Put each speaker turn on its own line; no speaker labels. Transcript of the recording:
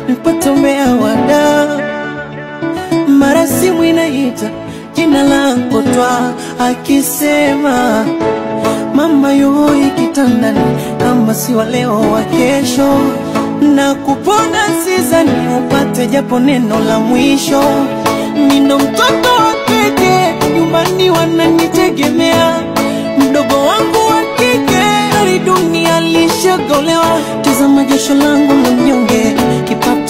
nipate umbea wada mara simu inaita jina langu twa akisema mama yoi kitandani kama si wa leo wa kesho na kupona sizani upate japo neno la mwisho nino mtoto wa keke nyumbani wananitegemea mdogo wangu wa kike ari dunia lishagolewa tazama jasho langu la mnyonge kipapa